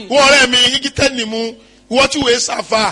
wọ́n ọ̀rẹ́ mi igi tẹ́ni mu wọ́n tí wòye sàfà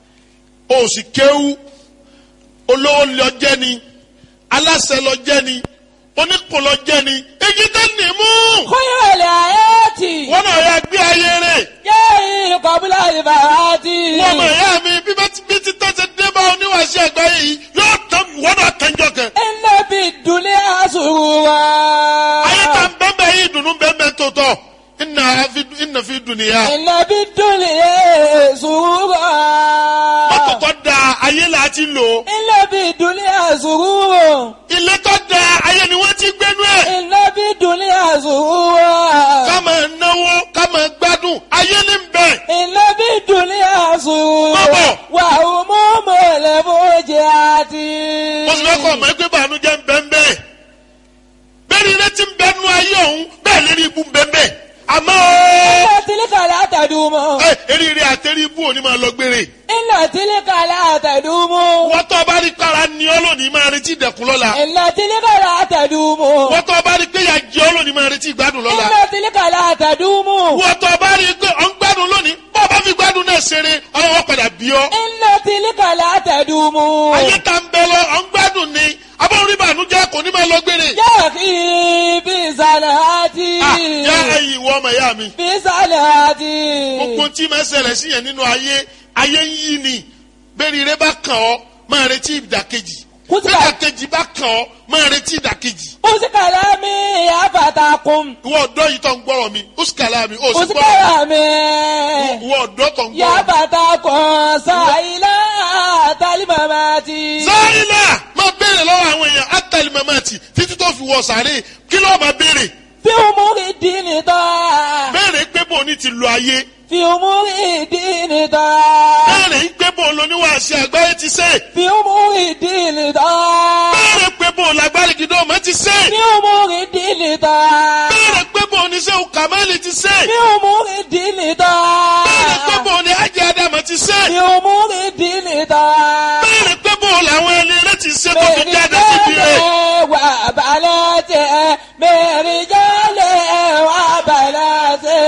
o sì kéwú olówó lọ jẹ́ ni aláṣẹ lọ jẹ́ ni oníkùn lọ jẹ́ ni igi tẹ́ni mu خير الآيات wọ́n náà yà gbé ayé rẹ̀ جاء قبل الفوات wọ́n mọ̀ ẹ̀yà mi bí bá ti bí ti tọ́ ṣe dé bá oníwàṣẹ àgbáyé yìí yóò tán wọ́n náà tẹ́jọ́ kan إن في الدنيا سرورا ayé ta ń bẹ́ẹ̀ bẹ́ẹ̀ yìí dùnú bẹ́ẹ̀ bẹ́ẹ̀ tó tọ̀ ìnà fi- ìnà fi dùnìyà إن في الدنيا سرورا mọ́tò tó da ayé là á ti lò إن في الدنيا سرورا ilé tó da ayé ni wọ́n ti gbénú ẹ̀. إن في الدنيا سرورا ká máa náwó ká máa gbádùn ayé ní bẹ̀. إن في الدنيا سرورا Bàbá. وهموم الفوجات mo sì fẹ́ kọ́ ọmọ ẹgbẹ́ bànújẹ́ ń bẹ́ ń bẹ́ẹ̀. bẹ́ẹ̀ ni ilé tí ń bẹ́ nú ayé ọ̀hún bẹ́ẹ̀ lérí ibú ń bẹ́ ń bẹ́ẹ̀. àmọ́ ooo, إن تلك لا تدوم ẹ eríire àtẹrí ibú òní máa lọ gbére. إن تلك لا تدوم wọ́n tó bá rí kára ní ọ́ lónìí máa retí ìdẹ̀kùn lọ́la. إن تلك لا تدوم wọ́n tó bá rí pé ìyà jẹ ọ́ lónìí máa retí ìgbádùn lọ́la. إن تلك لا تدوم wọ́n tó bá rí pé ọ̀ ń gbádùn lónìí bọ́ ọ bá fi gbádùn náà ṣeré ọlọ́wọ́ padà bí ọ́. إن تلك لا تدوم ayé ta ń bẹ lọ ọ̀ ń gbádùn ni abọ́n rí bànújẹ́ kò ní máa lọ gbére. يا أخي بصلاتي Ah, yá ẹ̀yin ìwọ ọmọ ìyá mi. بصلاتي gbogbo tí máa ṣẹlẹ̀ sí yẹn nínú ayé ayé ń yí ni bẹ́ẹ̀ni rẹ bá kàn ọ́ máa retí ìdàkejì Kùtìbà. ìdàkejì bá kàn ọ́ máa retí ìdàkejì. أوسك كلامي يا فتاكم ìwọ ọ̀dọ́ yìí tó ń gbọ́rọ̀ mi ó sì kàlá mi ó sì أوسك gbọ́rọ̀ كلامي ìwọ ọ̀dọ́ tó ń يا gbọ́rọ̀ mi. فتاكم سائلا تلمماتي sáyìnà máa béèrè lọ́wọ́ àwọn èèyàn átàlí mamati títí tó fi wọ sàárè kí ló máa béèrè في أمور الدين طاعة béèrè pé bò ní ti lo ayé في أمور الدين طاعة béèrè pé bò lóníwàásí àgbáyé ti ṣe في أمور الدين طاعة béèrè pé bò lágbárí gidọ́ ọmọ ti ṣe في أمور الدين طاعة béèrè pé bò ní sẹ́wù kàmáìlì ti ṣe. في أمور الدين Bẹ́ẹ̀ni طاعة pé bò ní ajé Ádámù ti ṣe. في أمور الدين طاعة Bẹ́ẹ̀ni pé bò làwọn ẹni rẹ ti ṣe tó fi jáde síbi rẹ̀. وبناته برجاله وبناته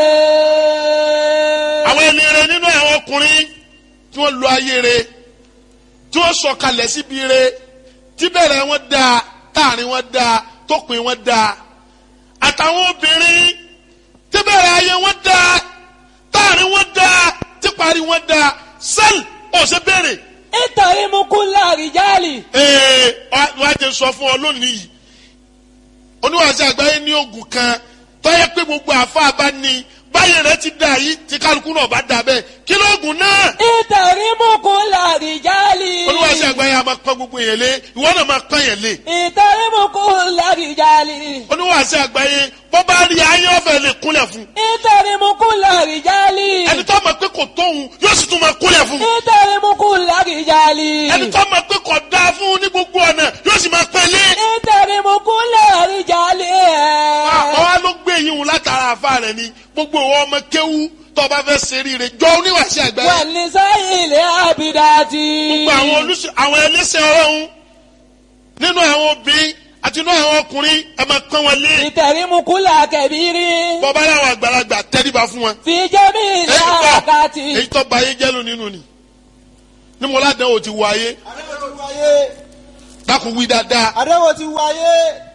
Àwọn ẹni rẹ nínú àwọn ọkùnrin tí wọ́n lo ayé rẹ̀ tí wọ́n sọ̀kalẹ̀ síbi rẹ̀ tí bẹ̀rẹ̀ wọn dáa táàrin wọn dáa tópin wọn dáa. Àtàwọn obìnrin tí bẹ̀rẹ̀ ayé wọn dáa táàrin wọn dáa tí parí wọn dáa. Sẹ́ẹ̀lì ọ̀sẹ̀ bẹ̀rẹ̀. اتهم كل رجال ee wàá jẹ sọ fún ọ lónìí yìí oníwàásù àgbáyé ní oògùn kan tọ́yẹ pé gbogbo àfa bá ní báyìí rẹ ti dà yìí tí kálukú náà bá dà bẹ́ẹ̀ kí lóògùn náà اتهم كل رجال oníwàásù àgbáyé a máa pọ́n gbogbo yẹn lé ìwọ náà máa pọ́n yẹn lé اتهم كل رجال oníwàásù àgbáyé bọ́ bá rí ayé ọ̀fẹ́ lè kúnlẹ̀ fún اتهم كل رجال ẹni tó mọ̀ pé kò tóun yóò sì tún máa kúnlẹ̀ fún اتهم كل رجال ẹni tó mọ̀ pé kò dáa fún ní gbogbo ọ̀nà yóò sì máa pẹ́ lé اتهم كل رجال àwọn wa ló gbé yín wò látara àfa rẹ ni gbogbo ìwọ ọmọ kéwú tó bá fẹ́ ṣeré rẹ jọ oníwàásù àgbáyé والنساء العابدات gbogbo àwọn olùsọ àwọn ẹlẹ́sẹ̀ ọlọ́run nínú àwọn obìnrin àti nínú àwọn ọkùnrin ẹ máa pọ́n wọn lé اتهم كل كبير bọ́bá láwọn àgbàlagbà tẹ́ríba fún wọn. في جميع èyí tó الحركات èyí tó ba ayé jẹ́lu nínú ni ní mo ládàá o ti wọ ayé àdéhùn ti wáyé dákun wí dáadáa àdéhùn ti wáyé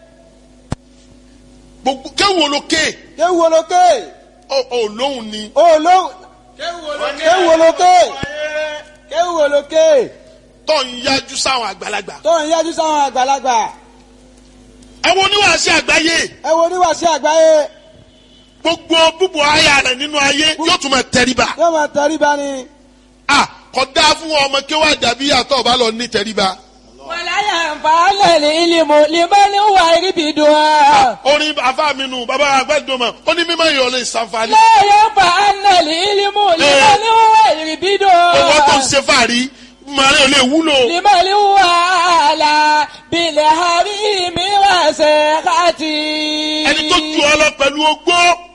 gbogbo kéwù olókè kéwù olókè ò lóhùn ni olóhùn kéwù olókè kéwù olókè tó ń yájú sáwọn àgbàlagbà. tó ń yájú sáwọn àgbàlagbà ẹ wo oníwàásí àgbáyé ẹ wo oníwàásí àgbáyé gbogbo búbu aya rẹ nínú ayé yóò tún máa tẹríba. yóò máa tẹríba ni a kò dáa fún ọmọ kéwà dàbí àtọ̀ bá lọ ní tẹríba. ولا ينفع العلم لمن هو يربدها orin afa mi nù bàbá àgbẹ̀dọ̀mọ̀ ó ní mímọ́ ìyọ̀ lè ṣàǹfààní. لا ينفع العلم لمن هو owó tó ń يربدها ṣe fàárí màrí ò lè wúlò. لمن هو على بالحريم وسخطي ẹni tó ju ọ lọ pẹ̀lú ogbó